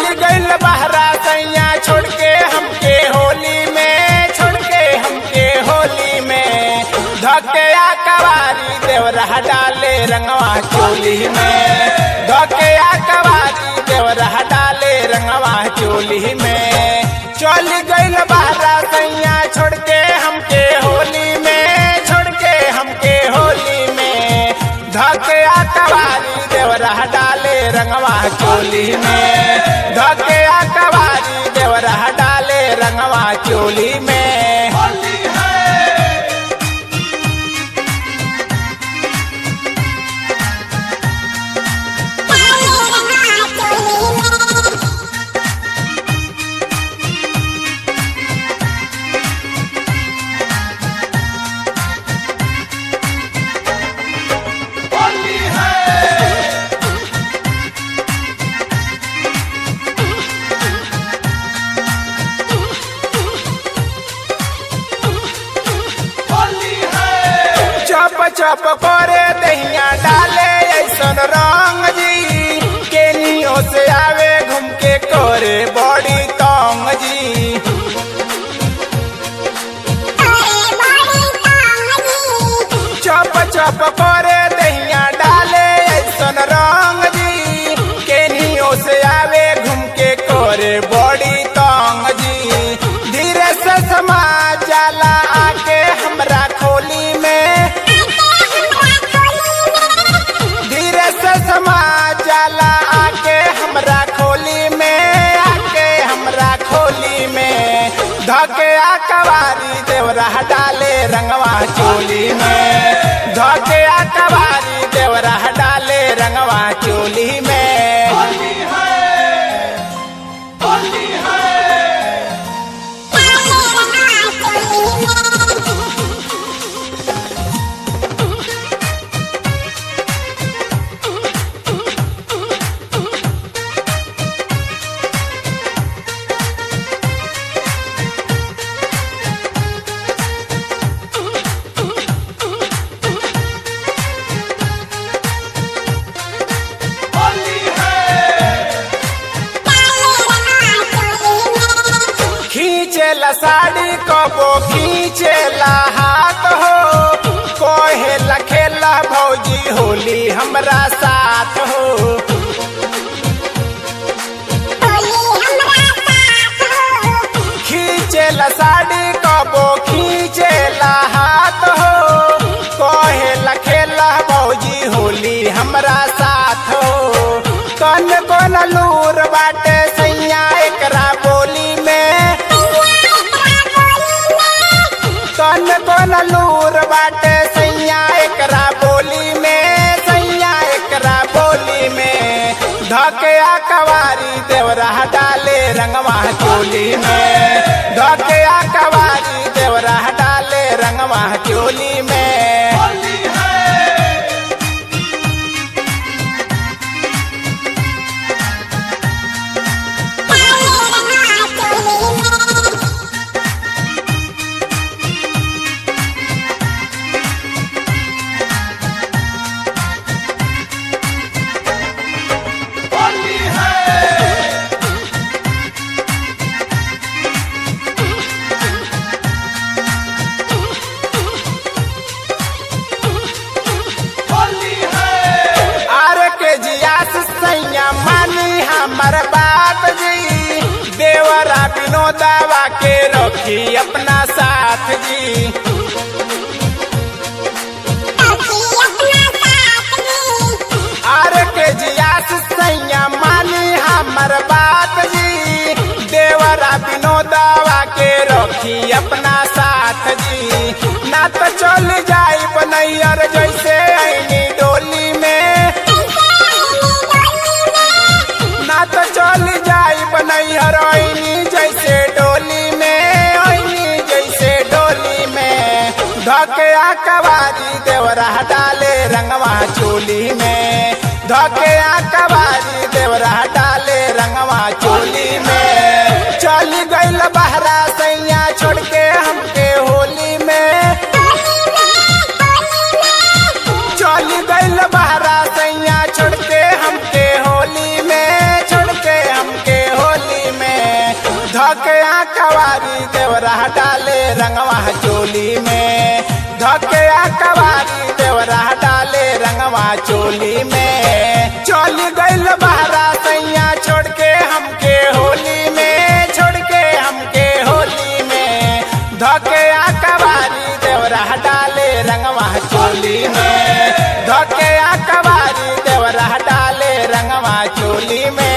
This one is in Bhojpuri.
गइल बहरा सैया छोड़ के हमके होली में छोड़ के हमके होली में धकया कवारी देवरा डाले रंगवा चोली में धकया कवारी देवरा डाले रंगवा चोली में चल गइल बहरा सैया छोड़ के हमके होली में छोड़ के हमके होली में धकया कवारी देवरा डाले रंगवा चोली में धकया कवारी देवरा डाले रंगवा चोली में चप चप करे दहिया डाले ऐसन रंग जी केनियो से आवे घूम के करे बड़ी तंग जी चप चप करे दहिया डाले ऐसन रंग जी केनियो से आवे घूम के करे बड़ी तंग जी धीरे से समा जाला आके हमरा खोली में धीरे से समा जाला आके हमरा खोली में आके हमरा खोली में धके आ कवारी देवरा डाले रंगवा चोली में धके आ कवारी देवरा डाले रंगवा चोली में खींचेला साड़ी कबो खींचेला हाथ हो कोहेला खेला भौजी होली हमरा साथ हो खींचेला साड़ी कबो खींचेला हाथ हो कोहेला खेला भौजी होली हमरा साथ हो कन कन लूर बाटे सैया एकरा बोली में कन कन लूर बाटे सैया एकरा बोली में सैया एकरा बोली में धकया कवारी देवरा डाले रंगवा चोली में धकया कवारी देवरा डाले रंगवा चोली में आर के जियास सैया मानी हमर बात जी देवरा विनोदावा के रखी अपना साथ जी आर के जियास सैया मानी हमर बात जी देवरा विनोदावा के रखी अपना साथ जी ना तो चल जाई बनैयर जैसे ऐनी डोली में ना तो चल जाई बनैहर ऐनी जैसे डोली में ऐनी जैसे डोली में धकया कवारी देवरा डाले रंगवा चोली में धकया कवारी देवरा डाले रंगवा चोली में चल गइल बहरा सैया छोड़ के हमके होली में चल गइल बहरा सैया छोड़ के हमके होली में छोड़ के हमके हो धकया कवारी देवरा डाले रंगवा चोली में धकया कवारी देवरा डाले रंगवा चोली में चल गइल बहरा सैया छोड़ के हमके होली में छोड़ के हमके होली में धकया कवारी देवरा डाले रंगवा चोली में धकया कवारी देवरा डाले रंगवा चोली में